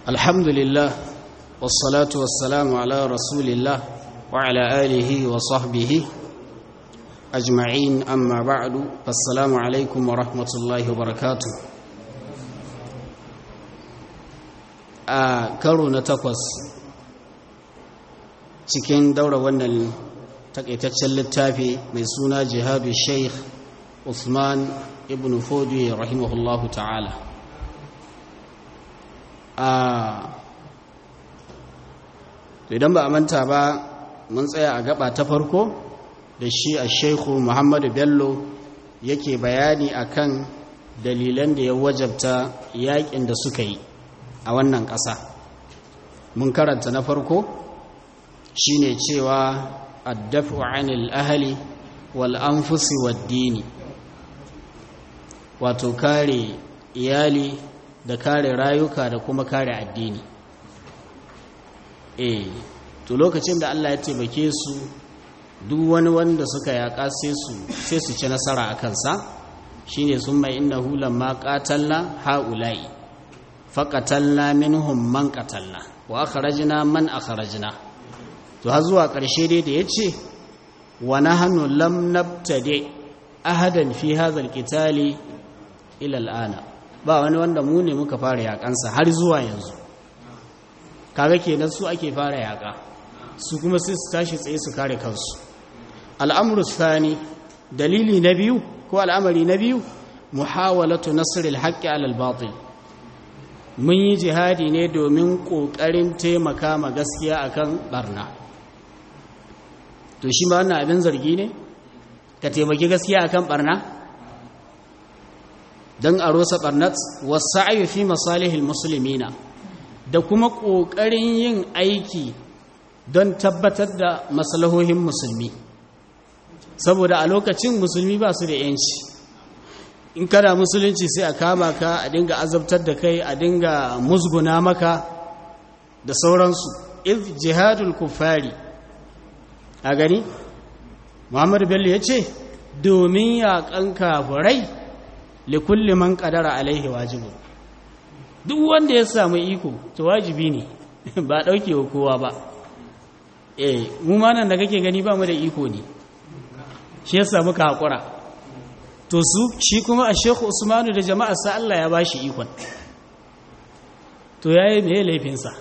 الحمد لله والصلاة والسلام على رسول الله وعلى آله وصحبه أجمعين أما بعد فالسلام عليكم ورحمة الله وبركاته a karo na takwas cikin daura wannan takaitaccen littafi mai suna jihadu sheikh usman ibn fodi rahimahullahu ta'ala a idan ba a manta ba mun tsaya a gaba ta farko da shi a sheikhu muhammadu bello yake bayani akan dalilan da ya wajabta yakin da suka yi a wannan ƙasa mun karanta na farko shine cewa addafu anil ahali wal anfusi wad dini wato kare iyali da kare rayuka da kuma kare addini eh to lokacin da Allah ya taimake su duk wani wanda suka yaƙa sai su sai su ci nasara a kansa shine summa innahu lamma qatalna haula'i faƙatalla minhum man ƙatalla wa akharajna man akharajna to har zuwa ƙarshe dai da yace wa nahnu lam nabtadi ahadan fi hadha alqitali ila al'ana ba wani wanda mu ne muka fara yakansa har zuwa yanzu kaga kenan su ake fara yaka su kuma sai su tashi tsaye su kare kansu al'amru thani dalili na biyu ko al'amari na biyu muhawalatu nasr al-haqqi ala al-batil mun yi jihadi ne domin ƙoƙarin taimaka ma gaskiya akan barna to shi ma wannan abin zargi ne ka taimaki gaskiya akan barna don a rosa barnat wasu fi masalihil musulmina da kuma ƙoƙarin yin aiki don tabbatar da masalahohin musulmi saboda a lokacin musulmi ba su da 'yanci in kana musulunci sai a kama ka a dinga azabtar da kai a dinga musguna maka da sauransu if jihadul kufari a gani muhammadu bello ya ce domin yaƙan kafurai likulli man ƙadara alaihi wajibu duk wanda ya samu iko to wajibi ne ba ɗauke wa kowa ba eh mu ma nan da kake gani ba mu da iko ne shi ya samu ka haƙura to su shi kuma a shekhu usmanu da jama'a sa Allah ya bashi ikon to yayi me laifinsa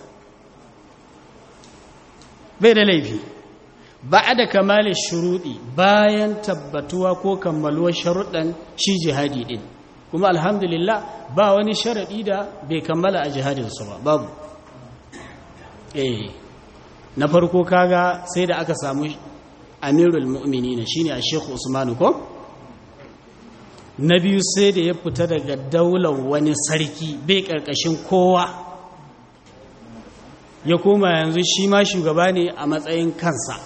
bai da laifi da kamalin shuruɗi bayan tabbatuwa ko kammaluwar sharuɗan shi jihadi ɗin kuma alhamdulillah ba wani sharaɗi da bai kammala a jihadinsu ba babu eh na farko kaga sai da aka samu amirul mu'minina shine a shekhu usmanu ko na biyu sai da ya fita daga daular wani sarki bai ƙarƙashin kowa ya koma yanzu shi ma shugaba ne a matsayin kansa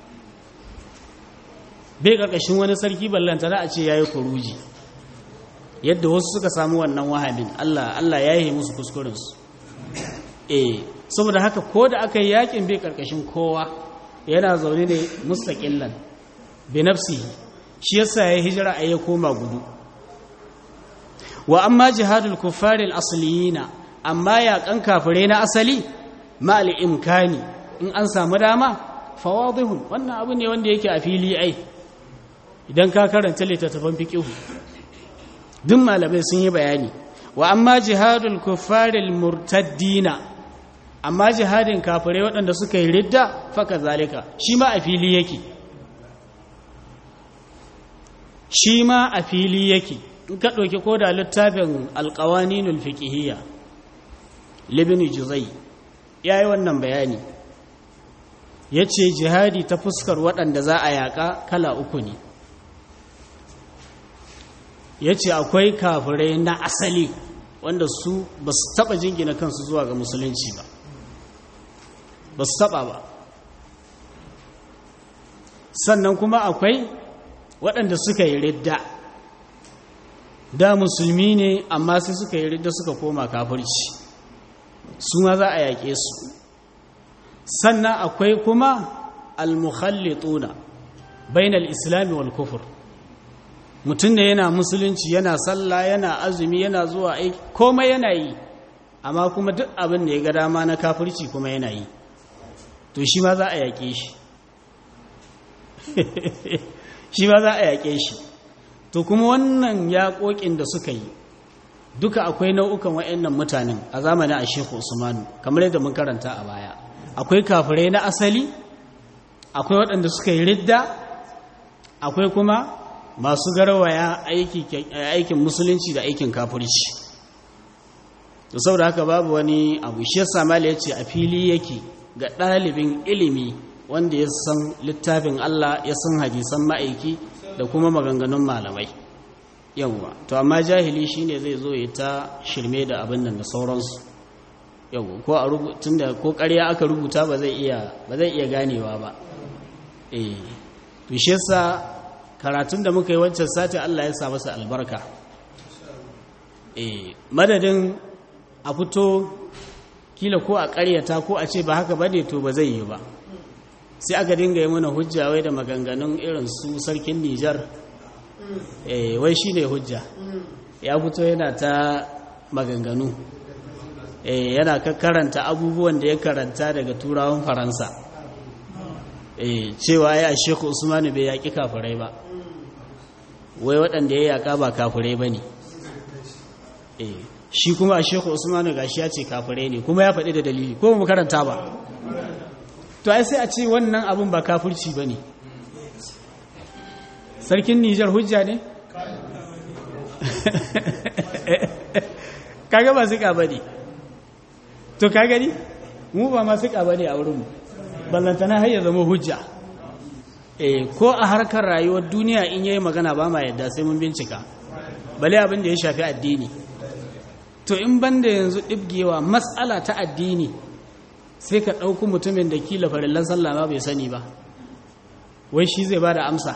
bai ƙarƙashin wani sarki ballantana a ce ya yi kuruji yadda wasu suka samu wannan wahabin Allah Allah ya yi musu kuskurensu eh saboda haka ko da aka yi yakin bai ƙarƙashin kowa yana zaune ne mustaƙillan bi nafsihi shi yasa ya hijira a ya koma gudu wa amma jihadul kuffaril asliyina amma yaƙan kafirai na asali ma'al imkani in an samu dama fawadihun wannan abu ne wanda yake a fili ai idan ka karanta littattafan fiqh duk malamai sun yi bayani wa amma jihadul kuffaril murtaddina amma jihadin kafirai waɗanda suka yi ridda faka zalika shi ma a fili yake shi ma a fili yake in ka ɗauki ko da littafin alƙawaninul fiƙihiyya libini juzai ya yi wannan bayani ya ce jihadi ta fuskar waɗanda za a yaƙa kala uku ne ya ce akwai kafirai na asali wanda su ba su taɓa jingina kansu zuwa ga musulunci ba ba su taɓa ba sannan kuma akwai waɗanda suka yi ridda da musulmi ne amma sai suka yi ridda suka koma kafirci su ma za a yaƙe su sannan akwai kuma al-mukhallituna bainal islami wal kufur mutum da yana musulunci yana sallah yana azumi yana zuwa aiki komai yana yi amma kuma duk abin da ya ga dama na kafirci kuma yana yi to shi ma za a yaƙe shi shi ma za a yaƙe shi to kuma wannan yaƙoƙin da suka yi duka akwai nau'ukan wa'annan mutanen a zamanin a sheku usmanu kamar yadda mun karanta a baya akwai kafirai na asali akwai waɗanda suka yi ridda akwai kuma masu garwaya aikin musulunci da aikin kafirci to saboda haka babu wani abu shi yasa mali ya ce a fili yake ga ɗalibin ilimi wanda ya san littafin Allah ya san hadisan ma'aiki da kuma maganganun malamai yawwa to amma jahili shine zai zo ya ta shirme da abin nan da sauransu yawwa ko a rubutun da ko ƙarya aka rubuta ba zai iya ba zai iya ganewa ba eh to shi yasa karatun da muka yi wancan sati Allah ya sa masa albarka eh madadin a fito kila ko a ƙaryata ko a ce ba haka bane to ba zai yi ba sai aka dinga yi mana hujja wai da maganganun irin su sarkin Nijar eh wai shine hujja ya fito yana ta maganganu eh yana karanta abubuwan da ya karanta daga turawan Faransa eh cewa ya Sheikh Usman bai yaki kafirai ba wai waɗanda ya yaka ba kafirai bane eh shi kuma a Sheikh Usman gashi ya ce kafirai ne kuma ya faɗi da dalili ko mu karanta ba to ai sai a ce wannan abin ba kafirci ba ne sarkin nijar hujja ne kaga ba suka ba ne to ka gani mu ba ma suka ba ne a wurinmu ballantana har ya zama hujja eh ko a harkar rayuwar duniya in yayi magana ba ma yadda sai mun bincika bale abin da ya shafi addini to in banda yanzu ɗibgewa matsala ta addini sai ka ɗauku mutumin da kila farillan sallah ma bai sani ba wai shi zai ba da amsa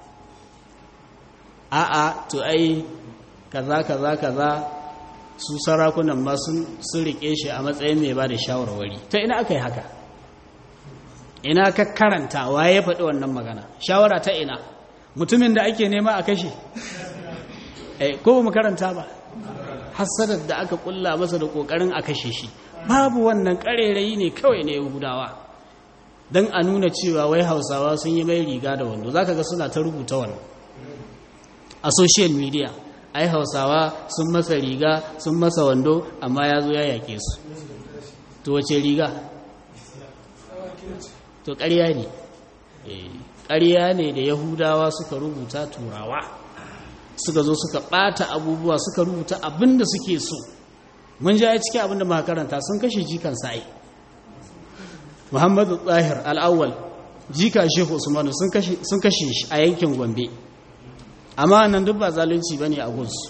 a'a to ai kaza kaza kaza su sarakunan ma sun rike shi a matsayin mai ba da shawarwari ta ina aka yi haka ina ka karanta waye ya faɗi wannan magana shawara ta ina mutumin da ake nema a kashe ko ba mu karanta ba hassadar da aka kulla masa da ƙoƙarin a kashe shi babu wannan ƙarerayi ne kawai na yahudawa don a nuna cewa wai hausawa sun yi mai riga da wando za ka ga suna ta rubuta wannan a social media ai hausawa sun masa riga sun masa wando amma ya zo ya yake su to wace riga to ƙarya ne ƙarya ne da yahudawa suka rubuta turawa suka zo suka ɓata abubuwa suka rubuta abin da suke so mun ja cikin abin da makaranta sun kashe jikan sa'i muhammadu tsahir al'awwal jika shehu usmanu sun kashe shi a yankin gombe amma nan duk ba zalunci ba ne a gunsu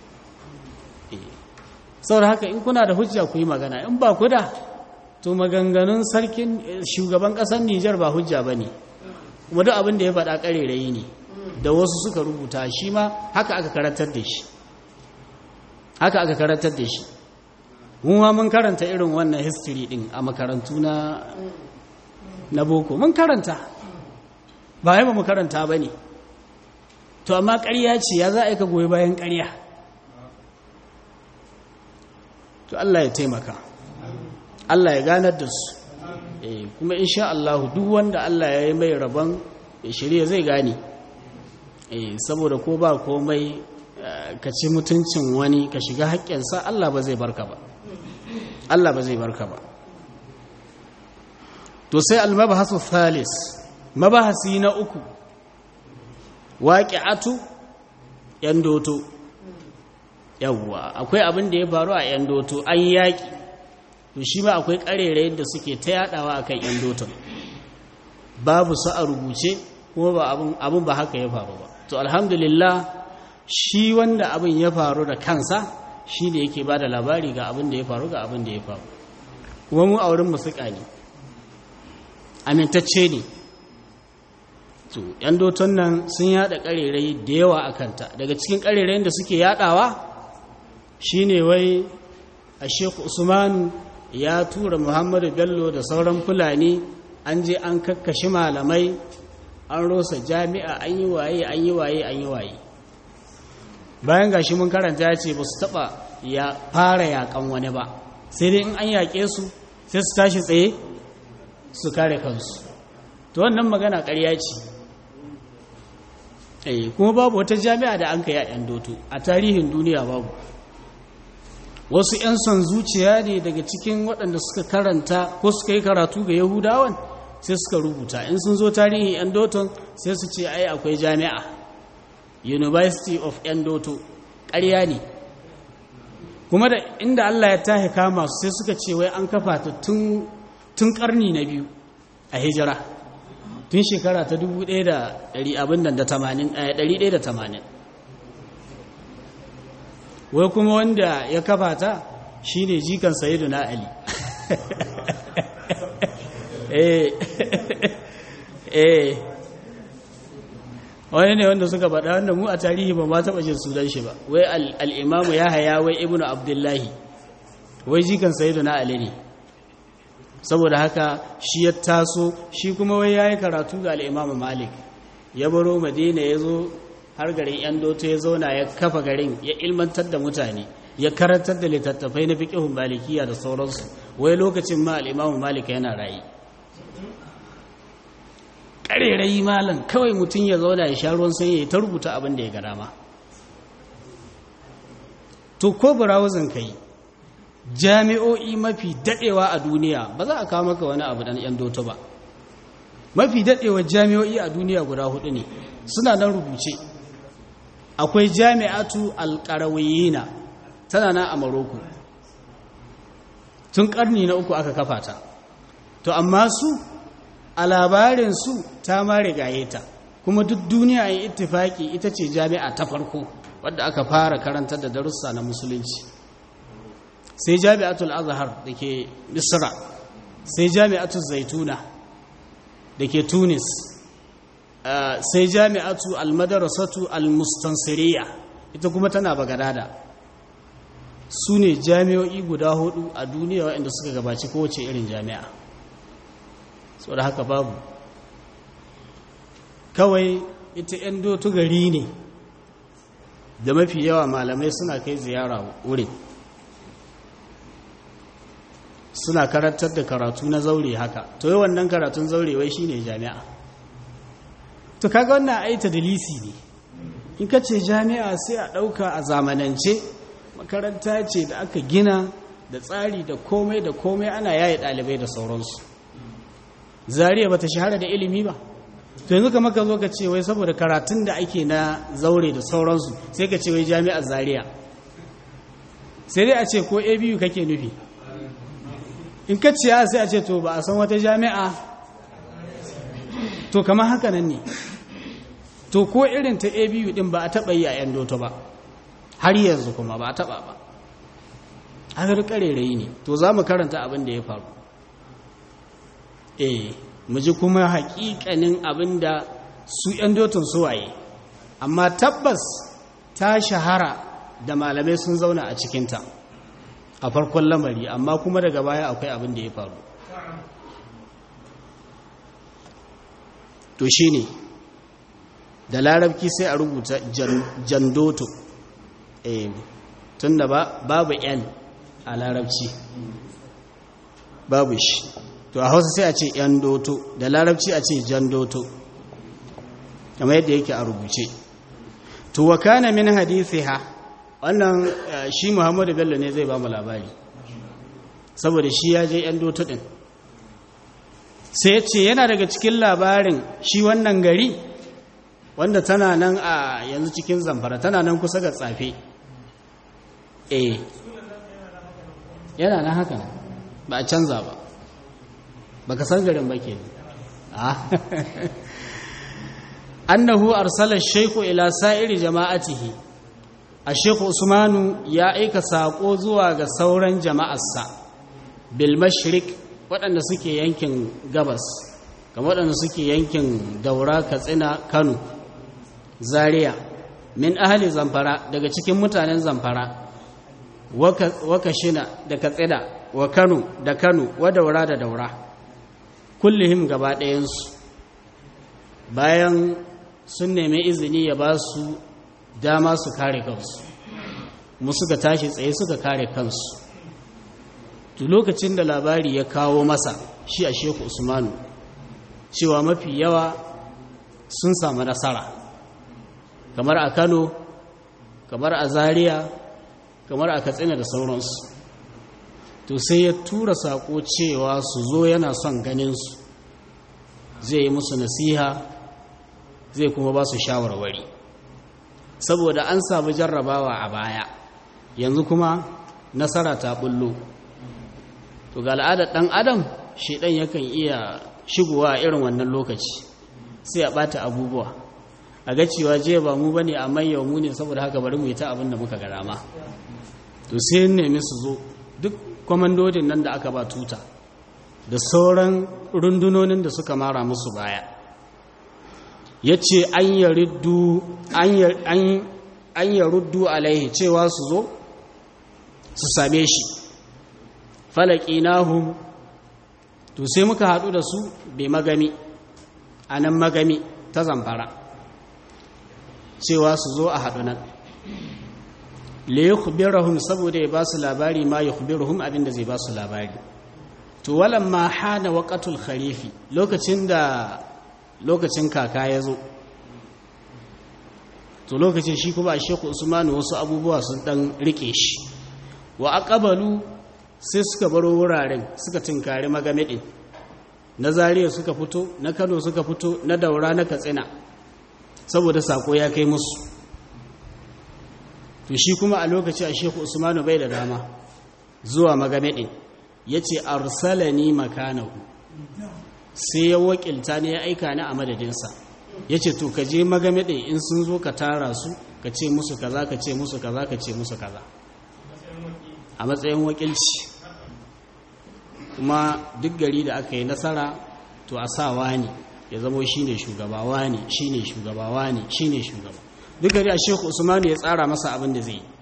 saboda haka in kuna da hujja ku yi magana in ba ku da to maganganun sarkin shugaban ƙasar nijar ba hujja ba ne kuma duk abin da ya faɗa ƙarerayi ne da wasu suka rubuta shi ma haka aka karantar da shi haka aka karantar da shi mun ma mun karanta irin wannan history din a makarantu na na boko mun karanta ba yaba mu karanta ba ne to amma ƙarya ce ya za a yi ka goyi bayan ƙarya to Allah ya taimaka Allah ya ganar da su kuma insha Allah duk wanda Allah ya yi mai rabon shirya zai gane saboda ko ba komai ka ci mutuncin wani ka shiga haƙƙinsa Allah ba zai barka ba Allah ba zai barka ba to sai almabahasu thalis mabahasi na uku waqi'atu yan doto yawwa akwai abin da ya faru a yan doto an yaki to shi ma akwai karere da suke ta yadawa akan yan doton babu su a rubuce kuma ba abin abin ba haka ya faru ba to alhamdulillah shi wanda abin ya faru da kansa shi ne yake ba da labari ga abin da ya faru ga abin da ya faru kuma mu a wurin musuka ne amintacce ne to yan doton nan sun yada karerai da yawa a kanta daga cikin karerayen da suke yadawa shine wai a sheku usmanu ya tura muhammadu bello da sauran fulani an je an kakkashi malamai an rosa jami'a an yi waye an yi waye an yi waye bayan gashi mun karanta ya ce ba su taba ya fara yakan wani ba sai dai in an yaƙe su sai su tashi tsaye su kare kansu to wannan magana ƙarya ce eh kuma babu wata jami'a da an kai a yan doto a tarihin duniya babu wasu 'yan son zuciya ne daga cikin waɗanda suka karanta ko suka yi karatu ga yahudawan sai suka rubuta in sun zo tarihin yan doton sai su ce ai akwai jami'a university of yan doto ƙarya ne kuma da inda allah ya tahi kama su sai suka ce wai an kafa ta tun ƙarni na biyu a hijira tun shekara ta 1180 wai kuma wanda ya kafa ta shine jikan sayidu na ali eh eh wani ne wanda suka faɗa wanda mu a tarihi ba ma taɓa jin sunan shi ba wai al'imamu ya haya wai ibnu abdullahi wai jikan sayidu na ali ne saboda haka shi ya taso shi kuma wai ya yi karatu ga al'imamu malik ya baro madina ya zo har garin yan doto ya zauna ya kafa garin ya ilmantar da mutane ya karantar da littattafai na fiƙihun malikiya da sauransu wai lokacin ma al'imamu malik yana rayu ƙarerai malam kawai mutum ya zauna ya sha ruwan sanyi ya ta rubuta abin da ya ga dama to ko burawuzin ka yi jami'o'i mafi daɗewa a duniya ba za a kawo maka wani abu dan yan doto ba mafi daɗewar jami'o'i a duniya guda hudu ne suna nan rubuce akwai jami'atu alƙarawiyina tana nan a maroko tun ƙarni na uku aka kafa ta to amma su a labarinsu ta ma rigaye ta kuma duk duniya yin ittifaki ita ce jami'a ta farko wadda aka fara karantar da darussa na musulunci sai jami'atul azhar da ke misra sai jami'atul zaituna da ke tunis sai jami'atu almadarasatu almustansiriya ita kuma tana bagadada su ne jami'o'i guda hudu a duniya waɗanda suka gabaci kowace irin jami'a so da haka babu kawai ita 'yan dotu gari ne da mafi yawa malamai suna kai ziyara wurin suna karantar da karatu na zaure haka to yi wannan karatun zaure wai shine jami'a to kaga wannan aita dalisi ne in ka ce jami'a sai a ɗauka a zamanance makaranta ce da aka gina da tsari da komai da komai ana yaye ɗalibai da sauransu zariya ba ta shahara da ilimi ba to yanzu kama ka zo ka ce wai saboda karatun da ake na zaure da sauransu sai ka ce wai jami'ar zariya sai dai a ce ko abu kake nufi in ka ce sai a ce to ba a san wata jami'a to kama haka nan ne to ko irin ta abu din ba a taɓa yi a yan doto ba har yanzu kuma ba a taɓa ba haka ƙarerayi ne to za mu karanta abin da ya faru eh mu ji kuma haƙiƙanin abin da su yan dotun suwaye amma tabbas ta shahara da malamai sun zauna a cikinta a farkon lamari amma kuma daga baya akwai abin da ya faru to shi ne da larabci sai a rubuta jandoto eh tun da babu yan a larabci babu shi to a hausa sai a ce yan doto da larabci a ce jandoto kamar yadda yake a rubuce to wa kana min hadithiha wannan shi Muhammadu Bello ne zai ba mu labari saboda shi ya je yan doto din sai ce yana daga cikin labarin shi wannan gari wanda tana nan a yanzu cikin zamfara tana nan kusa ga tsafe eh yana nan haka ba a canza ba ba ka san garin ba ke annahu arsala shaykhu ila sa'iri jama'atihi a shaykhu usmanu ya aika sako zuwa ga sauran jama'arsa bil mashriq waɗanda suke yankin gabas kamar waɗanda suke yankin daura katsina kano zaria min ahali zamfara daga cikin mutanen zamfara waka shina da katsina wa kano da kano wa daura da daura kullihim gaba ɗayansu bayan sun nemi izini ya ba su dama su kare kansu mu suka tashi tsaye suka kare kansu to lokacin da labari ya kawo masa shi a sheku usmanu cewa mafi yawa sun samu nasara kamar a kano kamar a zaria kamar a katsina da sauransu to sai ya tura saƙo cewa su zo yana son ganinsu zai yi musu nasiha zai kuma ba su shawarwari saboda an samu jarrabawa a baya yanzu kuma nasara ta bullo to ga al'adar ɗan adam ɗan yakan iya shigowa a irin wannan lokaci sai a ɓata abubuwa a ga cewa je ba mu bane amma yau mu ne saboda haka bari mu yi ta abin da muka ga dama to sai nemi su zo duk kwamandodin nan da aka ba tuta da sauran rundunonin da suka mara musu baya ya ce an ya ruddu alaihi cewa su zo su same shi falaki nahu to sai muka haɗu da su bai magami a nan magami ta zamfara cewa su zo a haɗu nan le ya kubirahun saboda ya ba su labari ma ya kubirahun abinda zai ba su labari to walan ma hana waƙatul kharifi lokacin da lokacin kaka ya zo to lokacin shi kuma a sheku usmanu wasu abubuwa sun ɗan riƙe shi wa aqabalu sai suka baro wuraren suka tinkari magamedin na zariya suka fito na kano suka fito na daura na katsina saboda sako ya kai musu to shi kuma a lokaci a sheku usmanu bai da dama zuwa magamedin ya ce arsalani makanahu sai ya wakilta ne ya aika ni a madadinsa ya ce to ka je magamedin in sun zo ka tara su ka ce musu kaza ka ce musu kaza ka ce musu kaza a matsayin wakilci kuma duk gari da aka yi nasara to a sa wani ya zamo shi ne shugaba wani shi ne shugaba wani shi ne shugaba duk gari a sheku usmanu ya tsara masa abin da zai yi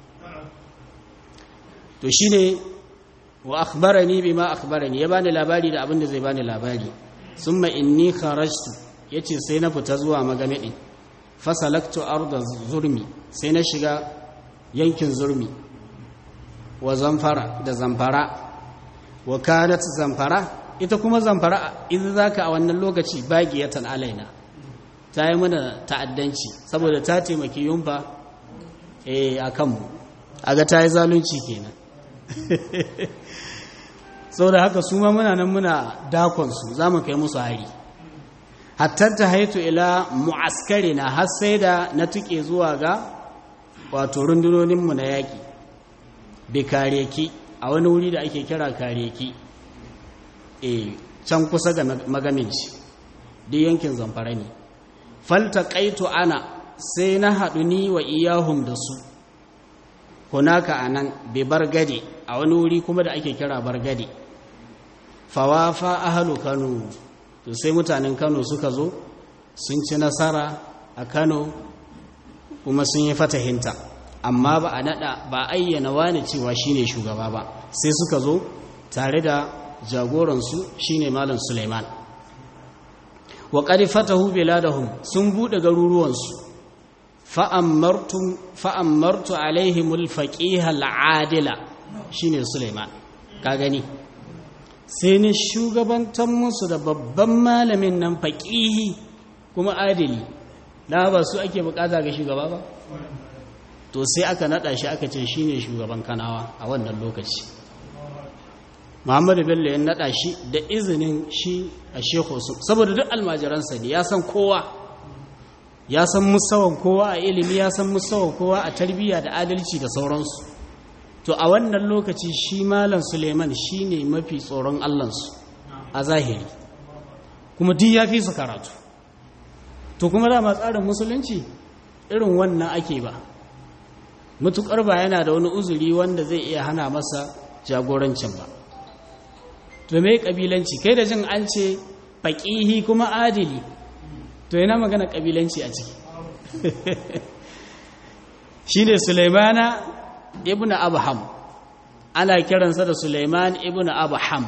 to shi ne wa akhbarani bi ma akhbarani ya bani labari da abin da zai bani labari summa inni kharajtu yace sai na fita zuwa magamedi fasalaktu arda zurmi sai na shiga yankin zurmi wa zamfara da zamfara wa kanat zamfara ita kuma zamfara idan zaka a wannan lokaci bagiyatan alaina ta yi mana ta'addanci saboda ta taimaki yumfa eh akan mu aga ta yi zalunci kenan saboda haka su ma muna nan muna dakon su zamu kai musu hari hatta ta haitu ila mu'askari na har sai da na tuke zuwa ga wato rundunoninmu na yaƙi bi kareki a wani wuri da ake kira kareki e can kusa ga magaminci duk yankin zamfara ne falta ƙaito ana sai na haɗu ni wa iyahum da su hunaka a nan bi bargade a wani wuri kuma da ake kira bargade fawafa ahalu kano to sai mutanen kano suka zo sun ci nasara a kano kuma sun yi fatahinta amma ba a nada ba ayyana wani cewa shine shugaba ba sai suka zo tare da jagoransu shine malam Suleiman wa qad fatahu biladahum sun bude garuruwansu fa amartu fa amartu alaihimul faqih al-adila shine Suleiman ka gani sai ni shugabantar musu da babban malamin nan faqihi kuma adili da ba su ake bukata ga shugaba ba to sai aka nada shi aka ce shine shugaban kanawa a wannan lokaci muhammadu bello ya nada shi da izinin shi a shekhu su saboda duk almajiransa ne ya san kowa ya san musawan kowa a ilimi ya san musawan kowa a tarbiyya da adalci da sauransu to a wannan lokaci shi malam suleiman shine mafi tsoron allansu a zahiri kuma duk ya fi su karatu to kuma dama tsarin musulunci irin wannan ake ba mutukar ba yana da wani uzuri wanda zai iya hana masa jagorancin ba to me kabilanci kai da jin an ce faqihi kuma adili to yana magana kabilanci a ciki shine Sulaimana ibnu Abham ana kiransa da Sulaiman ibnu Abham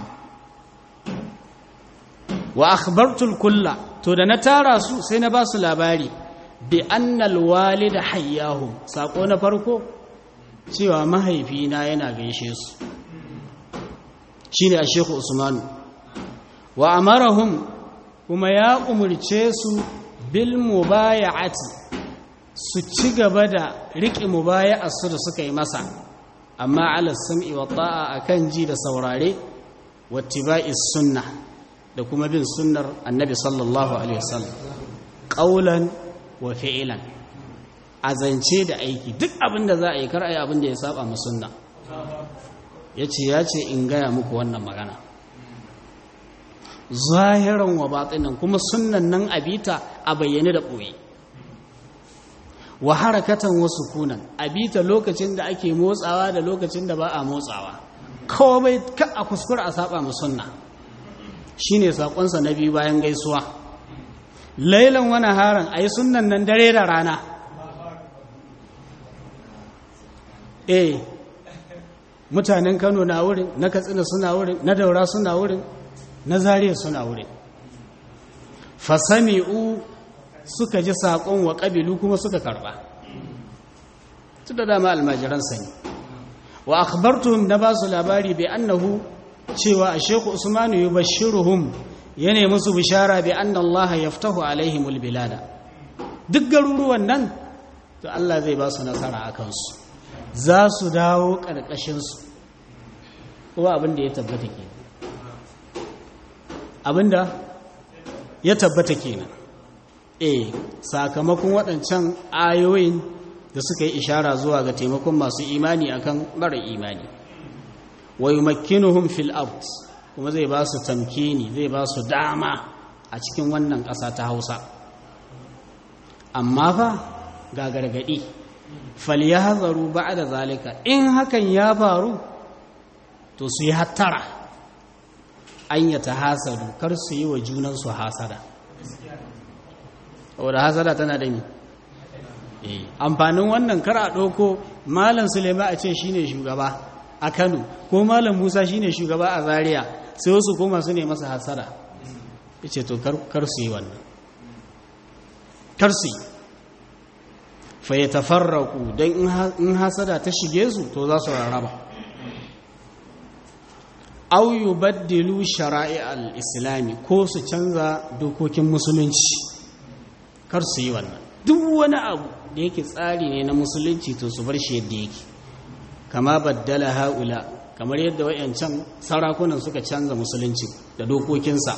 wa akhbartu kulla to da na tara su sai na ba su labari bi annal walida hayyahu sako na farko cewa mahaifina yana gaishe su shine a shehu usmanu wa amarahum kuma ya umurce su bil mubaya'ati su ci gaba da riƙe mubaya'a su da suka yi masa amma ala sam'i wa ta'a akan ji da saurare wattiba'i sunna da kuma bin sunnar annabi sallallahu alaihi wasallam qaulan wa fi'lan azance da aiki duk abin da za a yi kar a yi abin da ya saba mu sunna yace yace in gaya muku wannan magana zahiran wa batinan kuma sunnan nan abita a bayyane da ɓoye wa harakatan wa sukunan abita lokacin da ake motsawa da lokacin da ba a motsawa kawai ka a kuskura a saba mu sunna shine sakonsa na biyu bayan gaisuwa lailan wani haran ayi sunnan nan dare da rana eh mutanen Kano na wurin na Katsina suna wurin na Daura suna wurin na zariya suna wurin fasami'u suka ji saƙon wa ƙabilu kuma suka karɓa su da dama almajiran sani wa akhbartuhum na ba su labari bai annahu cewa a sheku usmanu yi bashiruhum ya nemi su bishara bai anna allaha yaftahu alaihimul bilada duk garuruwan nan to Allah zai ba su nasara a kansu za su dawo ƙarƙashinsu kuma abin da ya tabbata ke abin da ya tabbata kenan eh sakamakon waɗancan ayoyin da suka yi ishara zuwa ga taimakon masu imani akan mara imani wa yumakkinuhum fil ard kuma zai ba su tamkini zai ba su dama a cikin wannan ƙasa ta Hausa amma fa ga gargadi falyahzaru ba'da zalika in hakan ya faru to su yi hattara an ya tahasadu kar su yi wa junansu hasada wadda hasada tana da mi amfanin wannan kar a ɗauko malam sulema a ce shine shugaba a kano ko malam musa shine shugaba a zaria sai wasu koma su ne masa hasada ya ce to kar su yi wannan kar su yi fa ya tafarraku don in hasada ta shige su to za su rarraba au yubaddilu shara'i al-islami ko su canza dokokin musulunci kar su yi wannan duk wani abu da yake tsari ne na musulunci to su bar shi yadda yake kama baddala haula kamar yadda wayancan sarakunan suka canza musulunci da dokokinsa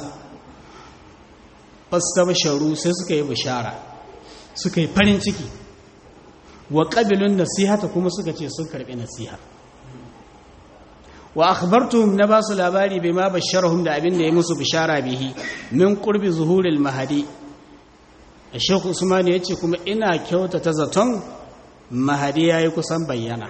fastabsharu sai suka yi bishara suka yi farin ciki wa qabilun nasihata kuma suka ce sun karbi nasiha wa akhbartuhum na basu labari bima basharahum da abin da ya musu bishara bihi min qurbi zuhuril mahadi Sheikh Usman ya ce kuma ina kyautata zaton mahadi yayi kusan bayyana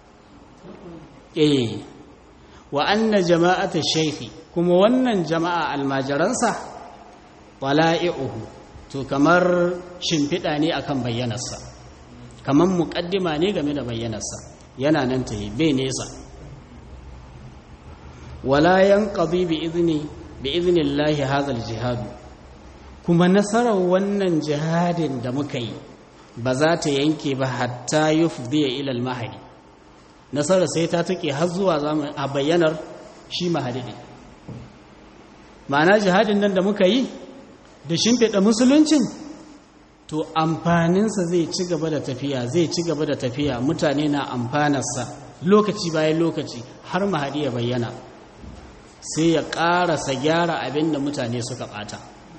eh wa anna jama'ata shaykhi kuma wannan jama'a almajiransa wala'i'uhu to kamar shimfiɗa ne akan bayyanarsa kamar muƙaddima ne game da bayyanarsa yana nan ta yi bai nesa wala yanqadi bi idni bi idnillahi hadha aljihad kuma nasarar wannan jihadin da muka yi ba za ta yanke ba hatta yufdiya ila almahdi nasarar sai ta take har zuwa zamu a bayyanar shi mahdi ma'ana jihadin nan da muka yi da shimfiɗa musuluncin to amfaninsa zai ci gaba da tafiya zai ci gaba da tafiya mutane na amfanarsa lokaci bayan lokaci har mahadi ya bayyana sai ya ƙarasa gyara abin da mutane suka ɓata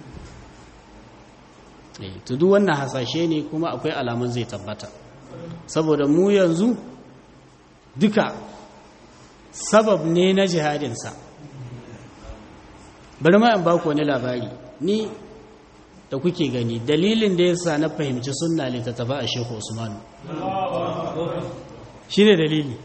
to duk wannan hasashe ne kuma akwai alamun zai tabbata saboda mu yanzu duka sabab ne na jihadinsa bari ma in ba ku wani labari ni da kuke gani dalilin da ya sa na fahimci sunna littattafa a shehu usmanu shi ne dalili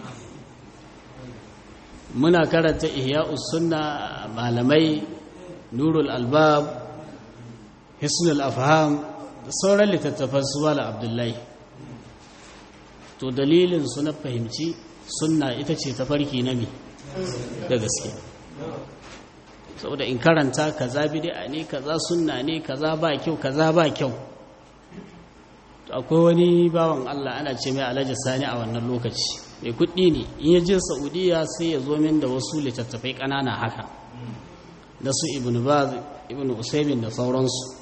muna karanta ihya'us sunna malamai nurul albab hisnul afham da sauran littattafan su wala abdullahi to dalilin su na fahimci sunna ita ce ta farki na mi da gaske saboda in karanta kaza bid'a ne kaza sunna ne kaza ba kyau kaza ba kyau to akwai wani bawan Allah ana ce mai Alhaji Sani a wannan lokaci mai kuɗi ne in ya je saudiya sai ya zo min da wasu littattafai ƙanana haka da su ibn baz ibn usaimin da sauransu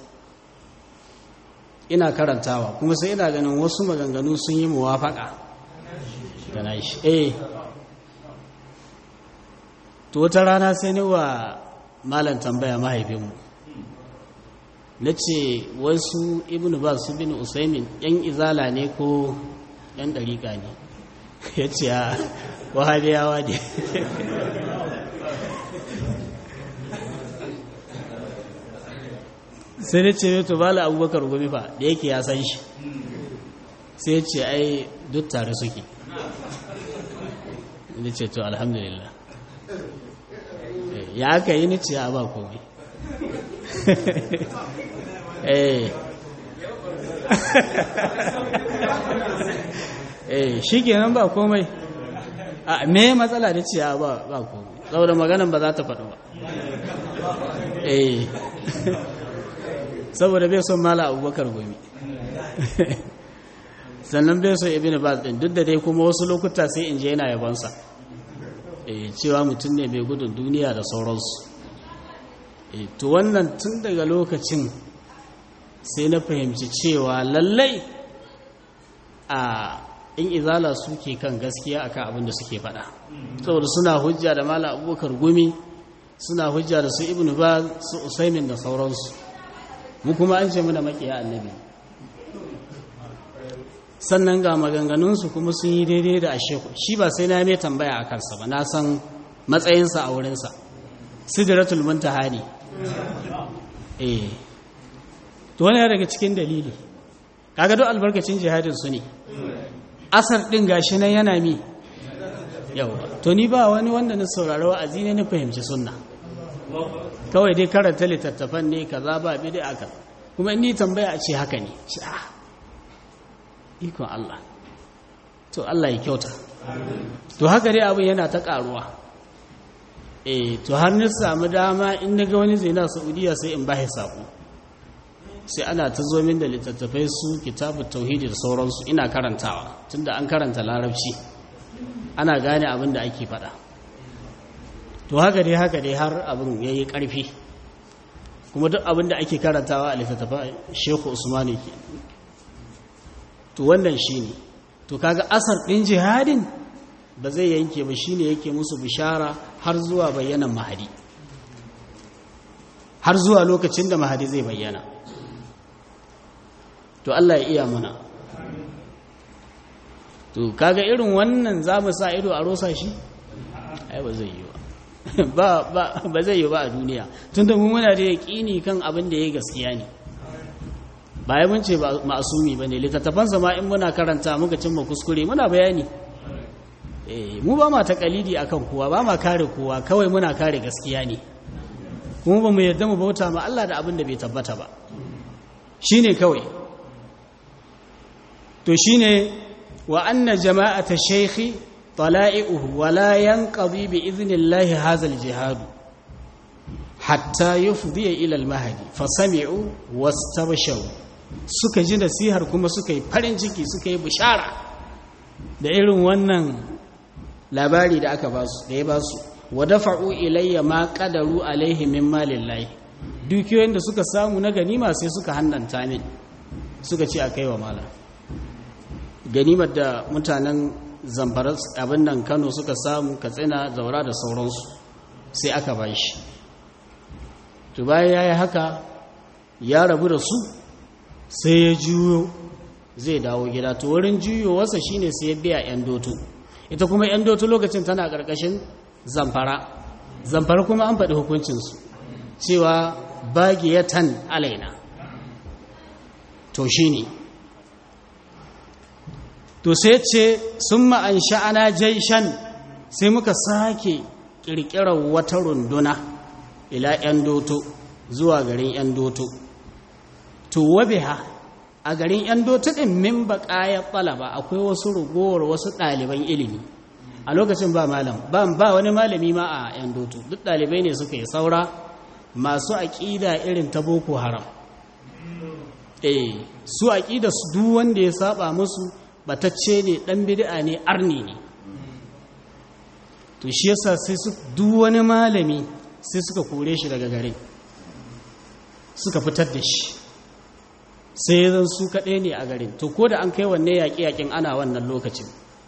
ina karantawa kuma sai ina ganin wasu maganganu sun yi muwafaka da na shi eh to wata rana sai ni wa malam tambaya mahaifinmu na ce wasu ibn baz su bin usaimin yan izala ne ko yan ɗariƙa ne ya ce a wahabiyawa ne sai da ce to bala abubakar gumi fa da yake ya san shi sai ya ce ai duk tare suke da ce to alhamdulillah ya aka yi ni ce a ba komai eh eh shi kenan ba komai a me matsala da ce a ba ba komai saboda maganan ba za ta faɗo ba eh saboda bai son mala abubakar gumi sannan bai son ibn baz din duk da dai kuma wasu lokuta sai in je yana yabonsa eh cewa mutum ne mai gudun duniya da sauransu eh to wannan tun daga lokacin sai na fahimci cewa lallai a in izala suke kan gaskiya akan abin da suke faɗa saboda suna hujja da mala abubakar gumi suna hujja da su ibn baz su usaimin da sauransu mu kuma an ce muna makiya annabi sannan ga maganganunsu kuma sun yi daidai da asheku shi ba sai na mai tambaya a kansa ba na san matsayinsa a wurinsa sidratul muntaha ne eh to wani daga cikin dalili kaga duk albarkacin jihadin su ne asar din gashi nan yana mi yawa to ni ba wani wanda na saurari wa'azi ne na fahimci sunna kawai dai karanta littattafan ne kaza ba bid'a aka kuma ni tambaya a ce haka ne ikon Allah to Allah ya kyauta to haka dai abin yana ta karuwa eh to har ni samu dama in naga wani zaina Saudiya sai in bashi sako sai ana ta zo min da littattafai su kitabut tauhidi da sauransu ina karantawa tunda an karanta larabci ana gane abin da ake faɗa to haka dai haka dai har abin ya yi ƙarfi kuma duk abin da ake karantawa a littattafa sheku usmani ke to wannan shi ne to kaga asar ɗin jihadin ba zai yanke ba shi ne yake musu bishara har zuwa bayyanan mahadi har zuwa lokacin da mahadi zai bayyana to Allah ya iya mana to kaga irin wannan za mu sa ido a rosa shi ai ba zai yi ba ba zai yi ba a duniya tunda mu muna da yaƙini kan abin da ya gaskiya ne ba ya mun ce ba ma'asumi bane littattafansa ma in muna karanta muka cimma kuskure muna bayani eh mu ba ma takalidi akan kowa ba ma kare kowa kawai muna kare gaskiya ne kuma ba mu yadda mu bauta ma Allah da abin da bai tabbata ba shine kawai to shine wa anna jama'ata shaykhi طلائعه ولا ينقضي بإذن الله هذا الجهاد حتى يفضي إلى المهدي فسمعوا واستبشروا suka ji nasihar kuma suka yi farin ciki suka yi bishara da irin wannan labari da aka basu da ya basu wa dafa'u ilayya ma qadaru alaihi min malillahi dukiyoyin da suka samu na ganima sai suka hannanta min suka ce akai wa malam ganimar da mutanen zamfara abin nan kano suka samu katsina zaura da sauransu sai aka ba shi to bayan ya yi haka ya rabu da su sai ya juyo zai dawo gida to wurin juyowarsa shine sai ya biya 'yan doto ita kuma 'yan doto lokacin tana ƙarƙashin zamfara zamfara kuma an faɗi hukuncinsu cewa bagiyatan alaina to shi ne to sai ce sun ma'an sha'ana jaishan sai muka sake ƙirƙirar wata runduna ila 'yan doto zuwa garin 'yan doto to wabiha a garin 'yan doto ɗin min baƙayar ɗalaba akwai wasu rugowar wasu ɗaliban ilimi a lokacin ba malam ba wani malami ma a 'yan doto duk ɗalibai ne suka yi saura masu aƙida irin ta boko haram eh su aƙida su duk wanda ya saba musu batacce ne ɗan bid'a ne arni ne to shi yasa sai su duk wani malami sai suka kore shi daga garin suka fitar da shi sai zan su kaɗai ne a garin to ko da an kai wanne yaƙi-yaƙin ana wannan lokacin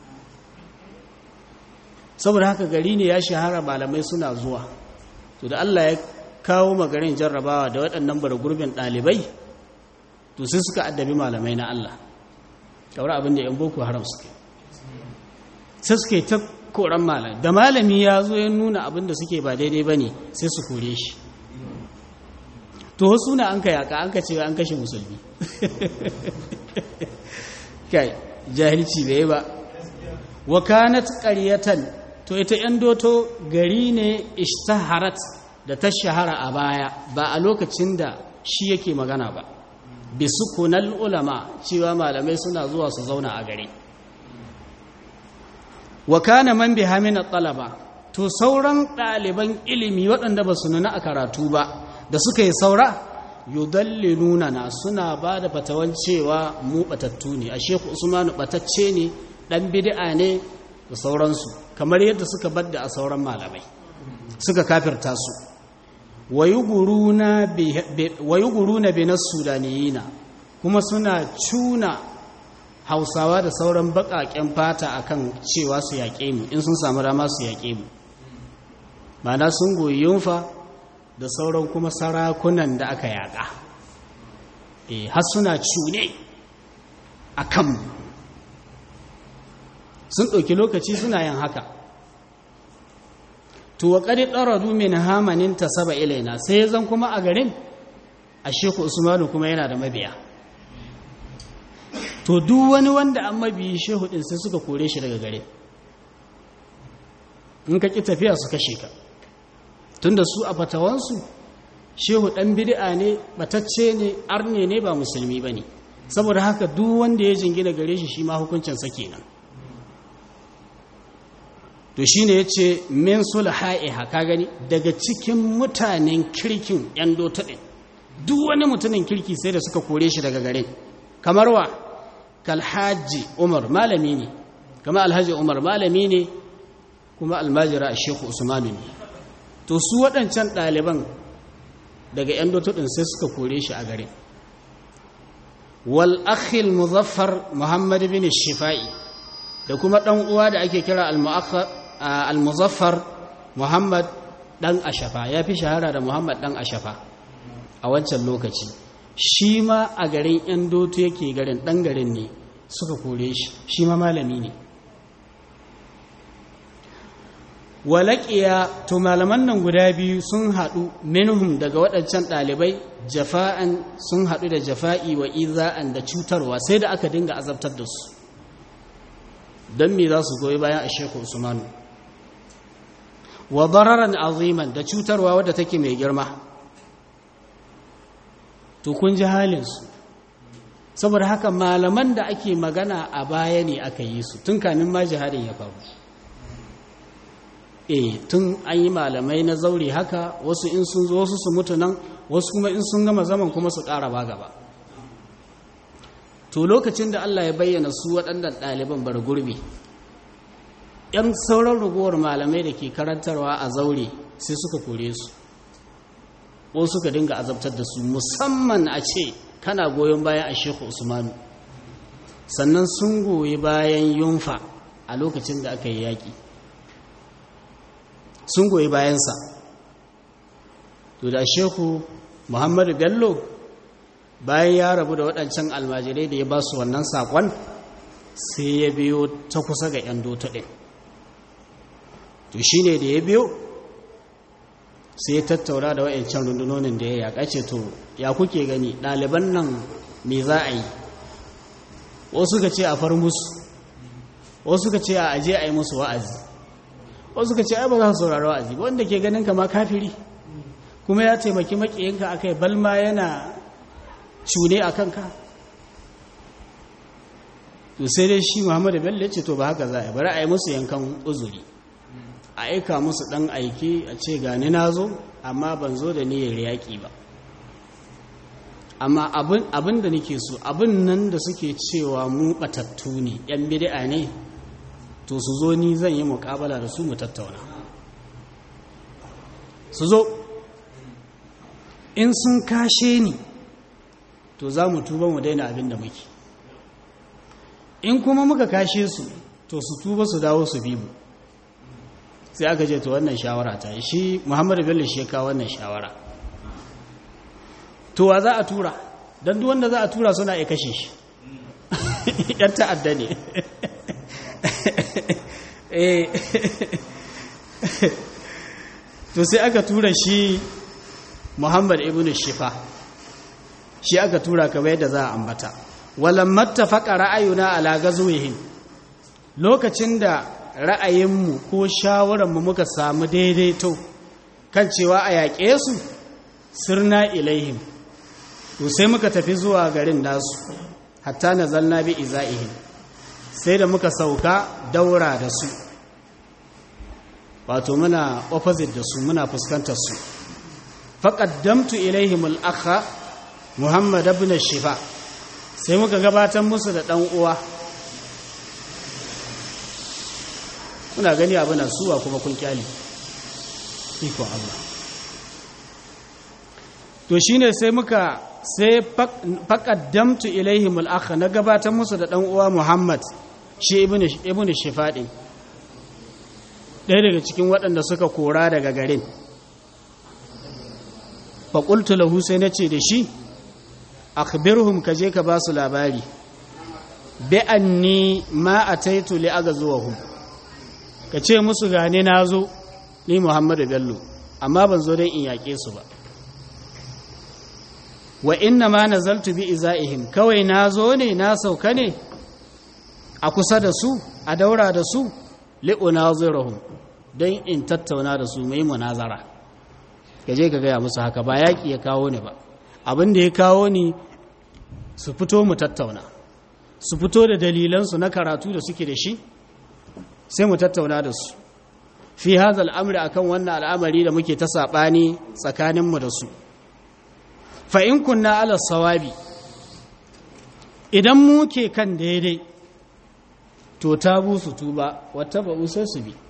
saboda haka gari ne ya shahara malamai suna zuwa to da Allah ya kawo magarin jarrabawa da waɗannan gurbin ɗalibai to sai suka addabi malamai na Allah kawar abin da 'yan boko haram suke sai suke ta koran malam da malami ya zo ya nuna abin da suke ba daidai ba ne sai su kore shi to wasu na an ka yaka an ka ce an kashe musulmi kai jahilci bai ba wa kanat qaryatan to ita yan doto gari ne ishtaharat da ta shahara a baya ba a lokacin da shi yake magana ba bi sukunal ulama cewa malamai suna zuwa su zauna a gari wa kana man biha min talaba to sauran ɗaliban ilimi waɗanda ba su nuna a karatu ba da suka yi saura yudalliluna na suna ba da fatawan cewa mu batattu ne a sheku usmanu batacce ne ɗan bid'a ne da sauransu kamar yadda suka badda a sauran malamai suka kafirta su wayuguruna bi na sudaniyina kuma suna cuna hausawa da sauran baƙaƙen fata akan cewa su yaƙe mu in sun samu dama su yaƙe mu mana sun goyi yunfa da sauran kuma sarakunan da aka yaƙa e har suna cune a kanmu sun ɗauki lokaci suna yin haka to wa ƙari ɗaradu min hamanin ta saba ilaina sai zan kuma a garin a sheku usmanu kuma yana da mabiya to duk wani wanda an mabiyi shehu ɗin sai suka kore shi daga gare in ka ƙi tafiya su kashe ka tunda su a fatawansu shehu ɗan bid'a ne batacce ne arne ne ba musulmi ba ne saboda haka duk wanda ya jingina gare shi shi ma hukuncinsa kenan to shi ne ya ce min sulha'iha ka gani daga cikin mutanen kirkin ‘yan dota ɗin duk wani mutumin kirki sai da suka kore shi daga garin kamar wa kalhaji umar malami ne kama alhaji umar malami ne kuma almajira a shekhu usmanu ne to su waɗancan ɗaliban daga ‘yan dota ɗin sai suka kore shi a garin wal akhil muzaffar muhammad bin shifa'i da kuma ɗan uwa da ake kira al-muzaffar muhammad ɗan ashafa ya fi shahara da muhammad ɗan ashafa a wancan lokaci shi ma a garin ‘yan doto yake garin ɗan garin ne suka kore shi shi ma malami ne walaƙiya to malaman nan guda biyu sun haɗu minhum daga waɗancan ɗalibai jafa'an sun haɗu da jafa'i wa iza'an da cutarwa sai da aka dinga azabtar da su don me za su goyi bayan a sheku usmanu wa dararan aziman da cutarwa wadda take mai girma to kun ji halinsu saboda haka malaman da ake magana a baya ne aka yi su tun kamin ma jihadin ya faru e tun an yi malamai na zaure haka wasu in sun zo wasu su mutu nan wasu kuma in sun gama zaman kuma su ƙara ba gaba to lokacin da Allah ya bayyana su waɗannan ɗaliban bar gurbi ‘yan sauran ragowar malamai da ke karantarwa a zaure sai suka kore su ko suka dinga azabtar da su musamman a ce kana goyon bayan a sheku usmanu sannan sun goyi bayan yunfa a lokacin da aka yi yaƙi sun goyi bayansa to da sheku muhammadu bello bayan ya rabu da waɗancan almajirai da ya ba su wannan saƙon sai ya biyo ta kusa ga 'yan dota ɗin to shi ne da ya biyo sai ya tattaura da waɗancan rundunonin da ya yaƙa ce to ya kuke gani ɗaliban nan me za a yi wasu ka ce a far musu wasu ka ce a aje a yi musu wa'azi wasu ka ce ai ba za su saurari wa'azi wanda ke ganin kama kafiri kuma ya taimaki maƙiyinka a kai balma yana cune a kanka to sai dai shi muhammadu bello ce to ba haka za a bari a yi musu yankan uzuri a aika musu ɗan aiki a ce gani na zo amma ban zo da niyyar yaƙi ba amma abin da nake so abin nan da suke cewa mu ɓatattu ne ‘yan bid'a ne to su zo ni zan yi muƙabala da su mu tattauna su zo in sun kashe ni to za mu tuba mu daina abin da muke in kuma muka kashe su to su tuba su dawo su bi mu sai aka ce to wannan shawara ta yi shi muhammadu bello shi ya kawo wannan shawara to wa za a tura don duk wanda za a tura suna ya kashe shi yan ta'adda ne to sai aka tura shi muhammad ibn shifa shi aka tura kamar yadda za a ambata walamma tafaqa ra'ayuna ala gazwihim lokacin da ra'ayinmu ko shawararmu muka samu daidaito kan cewa a yaƙe su sirna ilaihim to sai muka tafi zuwa garin nasu hatta nazalna bi izaihim sai da muka sauka daura da su wato muna opposite da su muna fuskantar su faqaddamtu ilaihim al-akha muhammad ibn shifa sai muka gabatar musu da dan uwa kuna gani abu na suwa kuma kun kyali iko Allah to shine sai muka sai faqaddamtu ilaihim al-akha na gabatar musu da dan uwa muhammad shi ibn ibn shifa din ɗaya daga cikin waɗanda suka kora daga garin faƙultu lahu sai na ce da shi akhbirhum ka je ka ba su labari bi anni ma ataitu li agazuwahum ka ce musu gane na zo ni muhammadu bello amma ban zo don in yaƙe su ba wa inna ma nazaltu bi iza'ihim kawai na zo ne na sauka ne a kusa da su a daura da su li'unazirahum don in tattauna da su mai munazara ka je ka gaya musu haka ba yaƙi ya kawo ni ba abin da ya kawo ni su fito mu tattauna su fito da dalilansu na karatu da suke da shi sai mu tattauna da su fi hazal amri akan wannan al'amari da muke ta saɓani tsakaninmu da su fa in kunna ala sawabi idan muke kan daidai to ta su tuba wata ba sai su bi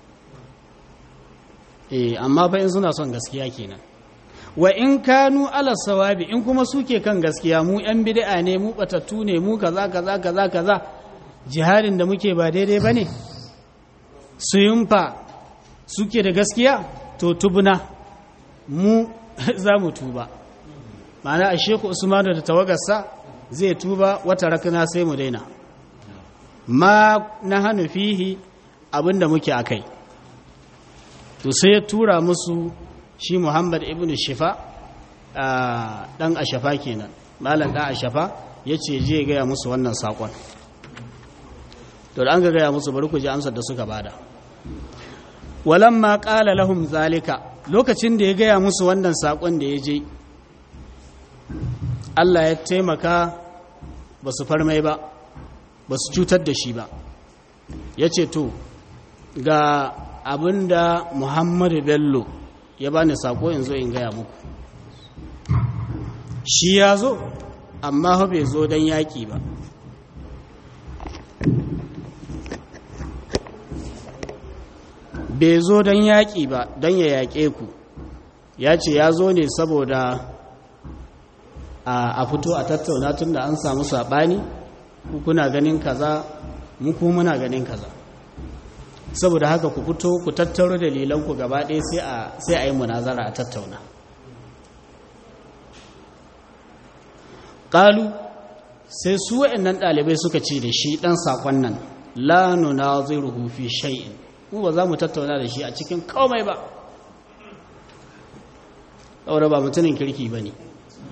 eh amma fa in suna son gaskiya kenan wa in kanu ala sawabi in kuma suke kan gaskiya mu yan bid'a ne mu batattu ne mu kaza kaza kaza kaza jihadin da muke ba daidai bane su yumfa suke da gaskiya to tubuna mu za mu tuba ma'ana a sheku usmanu da tawagarsa zai tuba wata rakana sai mu daina ma na hannu fihi abinda muke a kai to sai ya tura musu shi muhammad ibn shifa dan ashafa kenan malam dan ashafa ya ce je gaya musu wannan saƙon to da an ga gaya musu bari ku ji amsar da suka bada walamma qala lahum zalika lokacin da ya gaya musu wannan saƙon da ya je Allah ya taimaka ba su farmai ba ba su cutar da shi ba ya ce to ga abin da muhammadu bello ya bani sako in zo in gaya muku shi ya zo amma bai zo don yaƙi ba bai zo don yaƙi ba don ya yaƙe ku ya ce ya zo ne saboda a fito a tattauna tun da an samu saɓani kuna ganin kaza muku muna ganin kaza saboda haka ku fito ku tattaro dalilanku gaba ɗaya sai a yi munazara a tattauna ƙalu sai su waɗannan ɗalibai suka ce da shi ɗan saƙon nan la nunaziruhu fi shay'in mu ba za mu tattauna da shi a cikin komai ba ɗaura ba mutumin kirki ba ne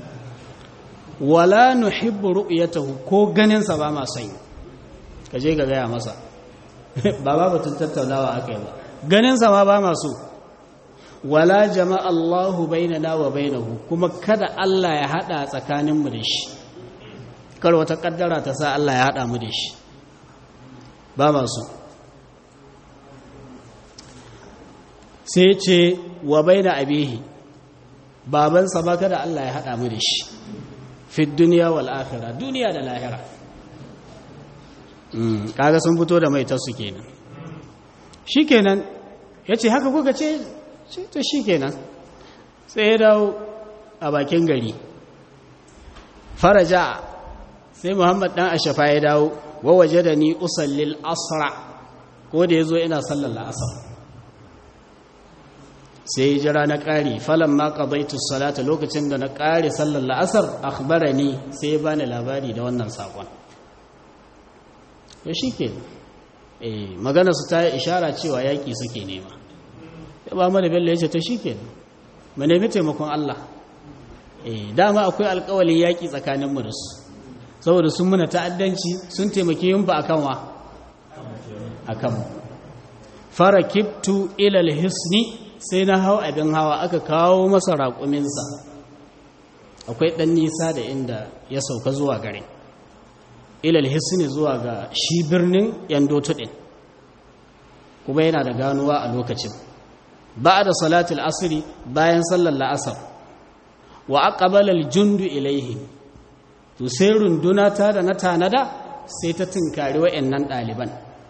wala nuhibbu ru'yatahu ko ganinsa ba ma son ka je ga gaya masa ba ba batun tattaunawa aka yi ba ganinsa ma ba ma so wala jama'a Allahu bainana wa bainahu kuma kada Allah ya hada tsakaninmu da shi kar wata kaddara ta sa Allah ya hada mu da shi ba ma so sai ce wa baina abihi babansa ba kada Allah ya hada mu da shi fi duniya wal akhirah duniya da lahira kaga sun fito da mai tasu kenan shi kenan ya ce haka kuka ce to shi kenan sai ya dawo a bakin gari faraja sai muhammad dan ashafa ya dawo wa waje da ni usallil asra ko da ya zo ina sallar la'asar sai ya jira na ƙari falon ma ƙabaitu salata lokacin da na ƙari sallar la'asar akhbara ni sai ya bani labari da wannan saƙon to shi ke magana su ta yi ishara cewa yaƙi suke nema ya ba mana bello ya ce to shi ke mu nemi taimakon Allah dama akwai alƙawalin yaƙi tsakaninmu da su saboda sun muna ta'addanci sun taimaki yin ba a kanwa a kanmu fara kiftu ilal hisni sai na hau abin hawa aka kawo masa raƙuminsa akwai ɗan nisa da inda ya sauka zuwa gare ilal hisni zuwa ga shi birnin yandoto ɗin kuma yana da ganuwa a lokacin ba da salatul asiri bayan sallar la'asar wa aqbalal jundu ilaihi to sai runduna ta da na tanada sai ta tunkari wayannan ɗaliban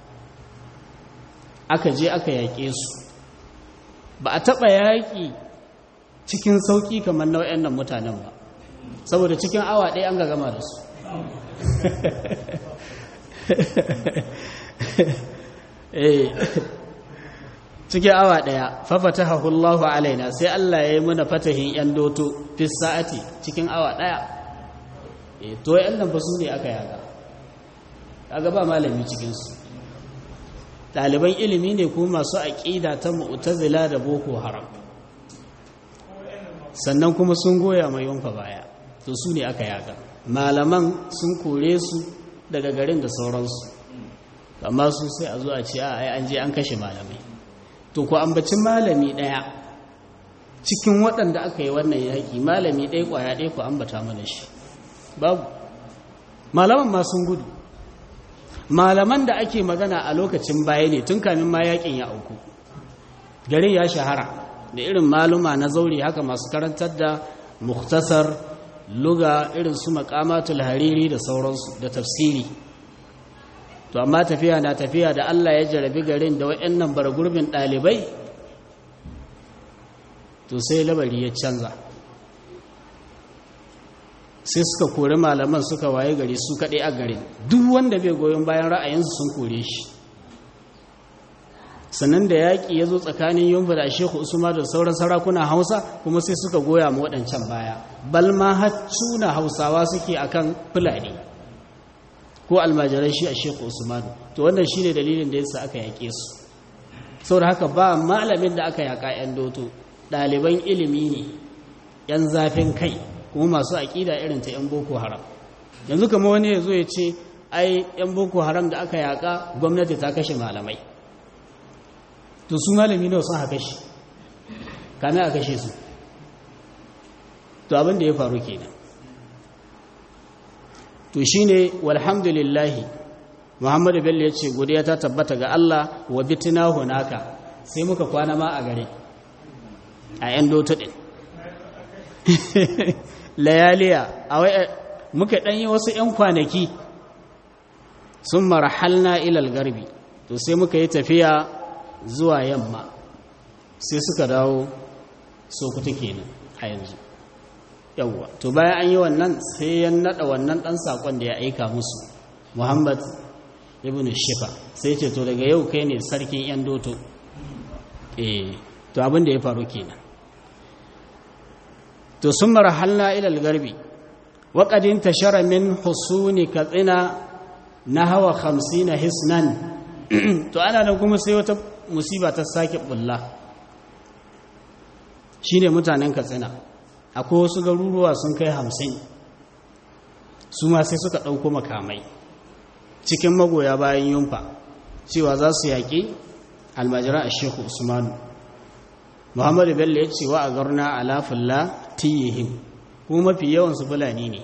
aka je aka yaƙe su ba a taɓa yaƙi cikin sauƙi kamar na wayannan mutanen ba saboda cikin awa ɗaya an ga gama da su cikin awa ɗaya fafata hahullahu alaina sai Allah ya yi muna fatahin ‘yan doto fi sa'ati cikin awa ɗaya to ‘yan nan ba su ne aka yaga kaga ba malami cikinsu ɗaliban ilimi ne kuma masu aƙida ta mu'tazila da boko haram sannan kuma sun goya mai yunfa baya to su ne aka yaga malaman sun kore su daga garin da sauransu amma su sai a zo a ce a ai an je an kashe malamai to ku ambaci malami ɗaya cikin waɗanda aka yi wannan yaƙi malami ɗaya ƙwaya ɗaya ku ambata mana shi babu malaman ma sun gudu malaman da ake magana a lokacin baya ne tun kamin ma yaƙin ya auku garin ya shahara da irin maluma na zaure haka masu karantar da muktasar luga irin su makamatul hariri da sauransu da tafsiri to amma tafiya na tafiya da Allah ya jarabi garin da waɗannan bargurbin ɗalibai to sai labari ya canza sai suka kori malaman suka waye gari su kaɗai a garin duk wanda bai goyon bayan ra'ayinsu sun kore shi sannan da yaƙi ya zo tsakanin yunfa da shehu usman da sauran sarakuna hausa kuma sai suka goya ma waɗancan baya balma haccuna hausawa suke akan fulani ko almajirai shi a sheku usman to wannan shi ne dalilin da yasa aka yaƙe su saboda haka ba malamin da aka yaƙa 'yan doto ɗaliban ilimi ne 'yan zafin kai kuma masu aƙida irin ta 'yan boko haram yanzu kama wani ya zo ya ce ai 'yan boko haram da aka yaƙa gwamnati ta kashe malamai to su malami nawa sun haka shi kame a kashe su to abin da ya faru kenan to shi ne walhamdulillahi muhammadu bello ya ce godiya ta tabbata ga Allah wa bitina hunaka sai muka kwana ma a gare a yan doto ɗin layaliya a wai muka ɗanyi wasu 'yan kwanaki sun marhalna ilal garbi to sai muka yi tafiya zuwa yamma sai suka dawo sokuta kenan a yanzu yawwa to bayan an yi wannan sai ya nada wannan dan sakon da ya aika musu Muhammad ibn Shifa sai ce to daga yau kai ne sarkin yan doto eh to abin da ya faru kenan to sun marhalna ila al-garbi wa qad intashara min husuni katsina nahwa 50 hisnan to ana nan kuma sai wata musiba ta sake bulla shine mutanen katsina akwai wasu garuruwa sun kai hamsin su ma sai suka ɗauko makamai cikin magoya bayan yunfa cewa za su yaƙi almajira a shehu usmanu muhammadu bello ya ce wa a garna alafulla tiyihim kuma mafi yawansu fulani ne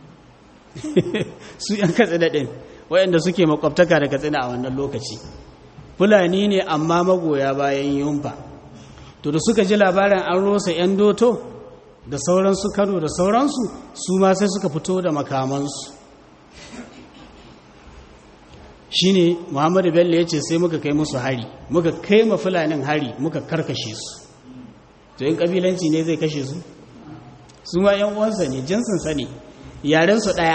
su yan katsina ɗin waɗanda suke makwabtaka da katsina a wannan lokaci fulani ne amma magoya bayan yunfa to da suka ji labarin an rosa 'yan doto da sauransu kano da sauransu su ma sai suka fito da makamansu shine muhammadu bello ya ce sai muka kai musu hari muka kai ma fulanin hari muka karkashe su to yin kabilanci ne zai kashe su su ma yan uwansa ne jinsinsa ne yarensu ɗaya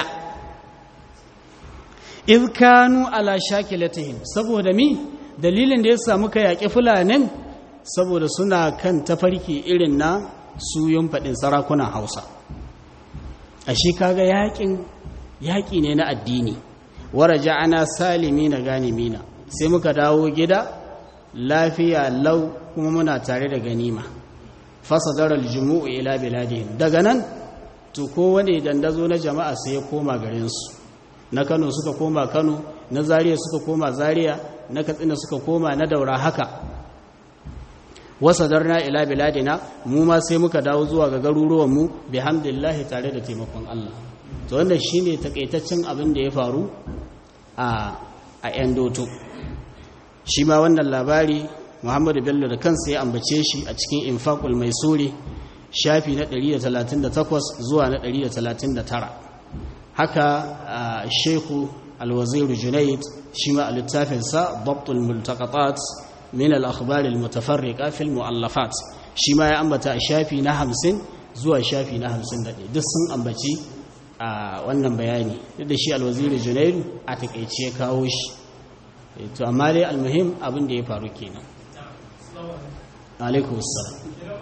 izkanu ala shakilatihim saboda mi dalilin da ya samu ka yaƙi fulanin saboda suna kan tafarki irin na suyun faɗin sarakunan hausa a shi kaga yaƙin yaƙi ne na addini waraja ana salimi na ganimina sai muka dawo gida lafiya lau kuma muna tare da ganima fasadarar jumu'u ila biladihim daga nan to kowane dandazo na jama'a sai ya koma garinsu na kano suka koma kano na zariya suka koma zariya na katsina suka koma na daura haka wasadarna ila biladina mu ma sai muka dawo zuwa ga garuruwanmu bihamdillahi tare da taimakon Allah to wannan shine takaitaccen abin da ya faru a a yan doto shi ma wannan labari Muhammadu Bello da kansa ya ambace shi a cikin Infaqul Maisuri shafi na 138 zuwa na 139 haka Sheikhu Al-Wazir Junayd shi ma a littafinsa Dabtul Multaqatat min al-akhbar al-mutafarriqa fi al-mu'allafat shi ma ya ambata a shafi na 50 zuwa shafi na 51 duk sun ambaci a wannan bayani duk da shi Al-Wazir Junayd a takeice ya kawo shi to amma dai almuhim abin da ya faru kenan alaikum assalam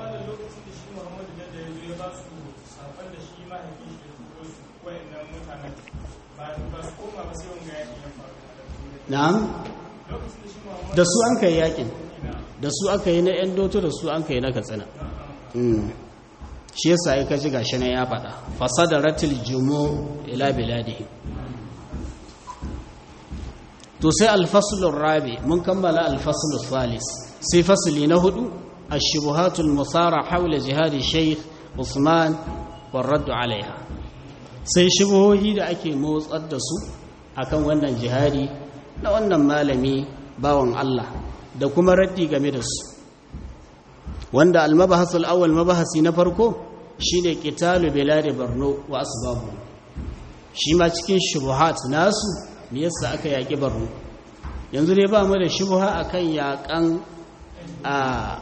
na'am da su an kai yakin da su aka yi na yan doto da su an kai na katsina shi yasa ya kaji gashi na ya faɗa fasada ratil jumo ila biladihi to sai alfasulun rabi mun kammala alfasulun salis sai fasuli na hudu ashubuhatul musara haula jihadi sheikh usman warraddu alaiha sai shubuhohi da ake motsar da su akan wannan jihadi na wannan malami bawan Allah da kuma raddi game da su wanda almabahasul awwal mabahasi na farko shine qitalu bilad borno wa asbabu shi ma cikin shubuhat nasu me yasa aka yaki borno yanzu dai ba mu da shubuha akan yakan a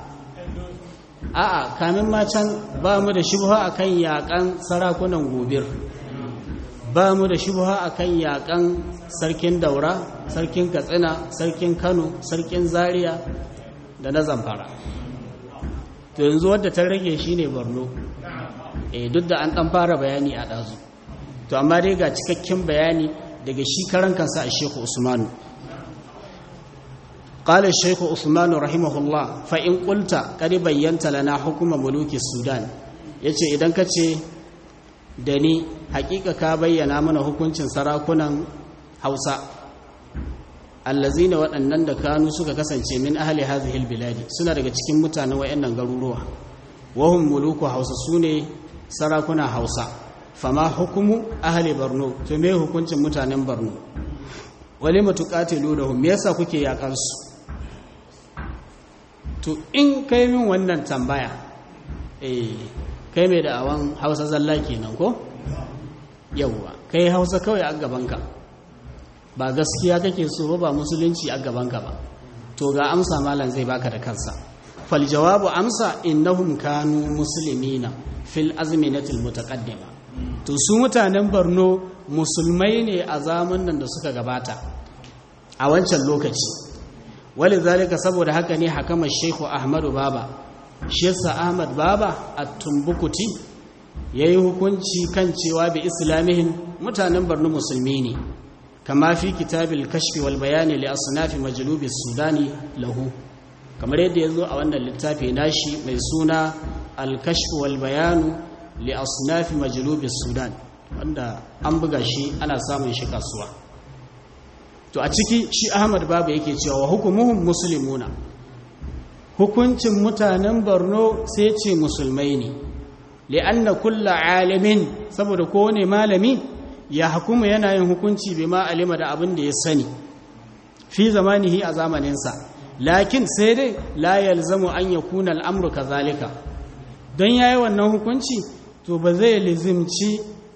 a'a kamin ma can ba mu da shubuha akan yakan sarakunan gobir ba mu da shubha akan yakan sarkin daura sarkin katsina sarkin kano sarkin zaria da na zamfara to yanzu wadda ta rage shine borno eh duk da an dan fara bayani a dazu to amma dai ga cikakken bayani daga shi karan kansa a shehu usmanu قال الشيخ عثمان رحمه الله فإن قلت قد بينت لنا حكم ملوك السودان yace idan kace da ni hakika ka bayyana mana hukuncin sarakunan Hausa allazina waɗannan da kanu suka kasance min ahli hadhihi albiladi suna daga cikin mutanen wayannan garuruwa wahum muluku Hausa sune sarakuna Hausa fama hukumu ahli Borno to me hukuncin mutanen Borno wale matuqatilu lahum me yasa kuke yakan su to in kai min wannan tambaya eh kai mai da awan Hausa zalla kenan ko yawwa kai hausa kawai a gabanka ba gaskiya kake so ba ba musulunci a gabanka ba to ga amsa malam zai baka da kansa fal jawabu amsa innahum kanu muslimina fil azminatil mutaqaddima to su mutanen Borno musulmai ne a zamanin da suka gabata a wancan lokaci walizalika saboda haka ne hakama Sheikhu Ahmadu Baba shi yasa Ahmad Baba at-Tumbukuti ya yi hukunci kan cewa bi islamihin mutanen barno musulmi ne kama fi kitabil kashfi wal bayani li asnafi majlubi sudani lahu kamar yadda ya zo a wannan littafi nashi mai suna al kashfi wal bayanu li asnafi majlubi sudan wanda an buga shi ana samun shi kasuwa to a ciki shi ahmad babu yake cewa wa hukumuhum muslimuna hukuncin mutanen borno sai ce musulmai ne li'anna kulla alimin saboda kowane malami ya hukuma yana yin hukunci bai ma alima da abin da ya sani fi zamanihi a zamaninsa lakin sai dai la yalzamu an yakuna al'amru kazalika don yayi wannan hukunci to ba zai lizimci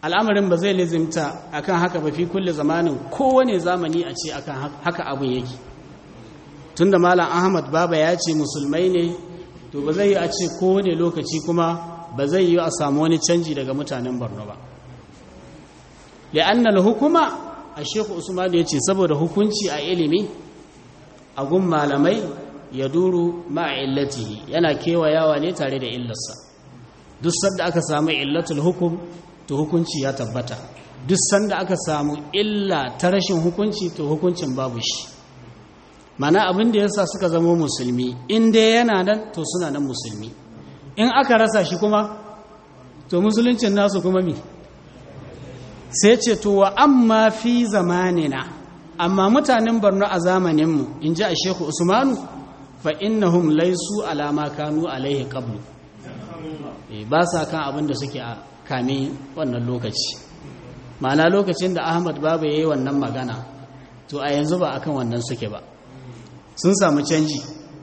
al'amarin ba zai lizimta akan haka ba fi kulle zamanin kowane zamani a ce akan haka abin yake tunda malam ahmad baba ya ce musulmai ne to ba zai yi a ce kowane lokaci kuma ba zai yi a samu wani canji daga mutanen borno ba li'annal hukuma a sheku usman ya ce saboda hukunci a ilimi a gun malamai ya duru illatihi yana kewayawa ne tare da illarsa duk sanda aka samu illatul hukum to hukunci ya tabbata duk sanda aka samu illa ta rashin hukunci to hukuncin babu shi mana abin da yasa suka zama musulmi in dai yana nan to suna nan musulmi in aka rasa shi kuma to musuluncin nasu kuma mi sai ce to wa amma fi zamanina amma mutanen Borno a zamaninmu in ji a Shehu Usmanu fa innahum laysu ala ma kanu alaihi qablu ba sa kan abin da suke a kame wannan lokaci ma'ana lokacin da Ahmad Baba yayi wannan magana to a yanzu ba akan wannan suke ba sun samu canji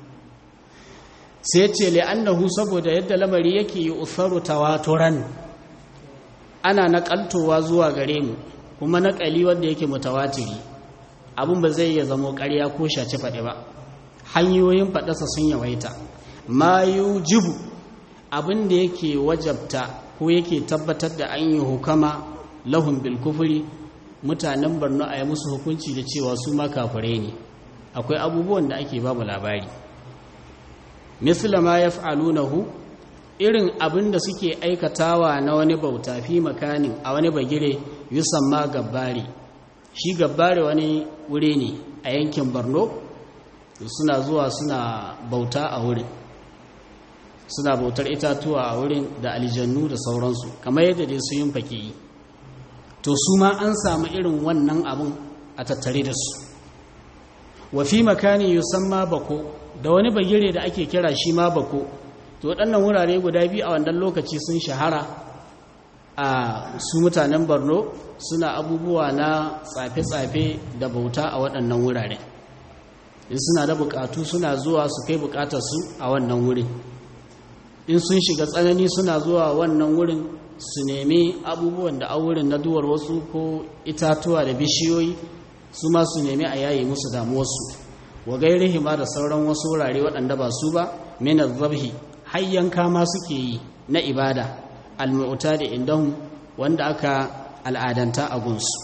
sai ce li'annahu saboda yadda lamari yake yi usaru tawaturan ana naƙaltowa zuwa gare mu kuma naƙali wanda yake mutawatiri abin ba zai iya zamo ƙarya ko shaci faɗi ba hanyoyin faɗasa sun yawaita ma jibu abin da yake wajabta ko yake tabbatar da an yi hukama lahun bil kufuri mutanen barno a yi musu hukunci da cewa su ma kafirai ne akwai abubuwan da ake babu labari misla ma yaf'alunahu irin abin da suke aikatawa na wani bauta fi makanin a wani bagire yusamma gabbari shi gabbari wani wuri ne a yankin Borno suna zuwa suna bauta a wurin suna bautar itatuwa a wurin da aljannu da sauransu kamar yadda dai su yin fake yi to su ma an samu irin wannan abin a tattare da su wa fi makani yusamma bako da wani bagire da ake kira shi ma bako to waɗannan wurare guda biyu a wannan lokaci sun shahara a su mutanen borno suna abubuwa na tsafe-tsafe da bauta a waɗannan wurare in suna da bukatu suna zuwa su kai bukatarsu a wannan wurin in sun shiga tsanani suna zuwa wannan wurin su nemi abubuwan da a wurin na duwar wasu ko itatuwa da bishiyoyi su ma su nemi a yayi musu damuwarsu wa gairihi ma da sauran wasu wurare waɗanda ba su ba minar zabhi har yanka ma suke yi na ibada almu'ta da indahum wanda aka al'adanta a gunsu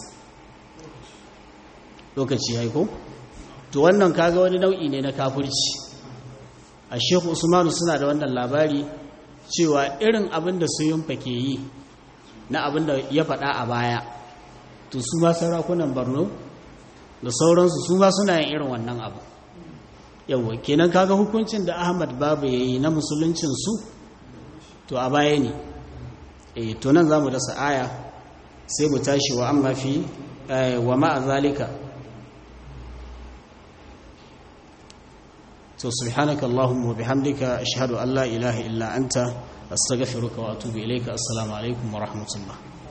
lokaci ya ko to wannan kaga wani nau'i ne na kafirci a shehu usmanu suna da wannan labari cewa irin abin da su yunfa ke yi na abin da ya faɗa a baya to su ma sarakunan borno da sauransu su ma suna yin irin wannan abu yawwa kenan kaga hukuncin da ahmad babu ya yi na musuluncinsu to a baya ne e to nan za mu dasa aya sai mu tashi wa amma fi wa ma'a zalika to subhanaka allahumma wa bihamdika ashhadu an la ilaha illa anta astaghfiruka wa atubu ilayka assalamu alaikum wa rahmatullah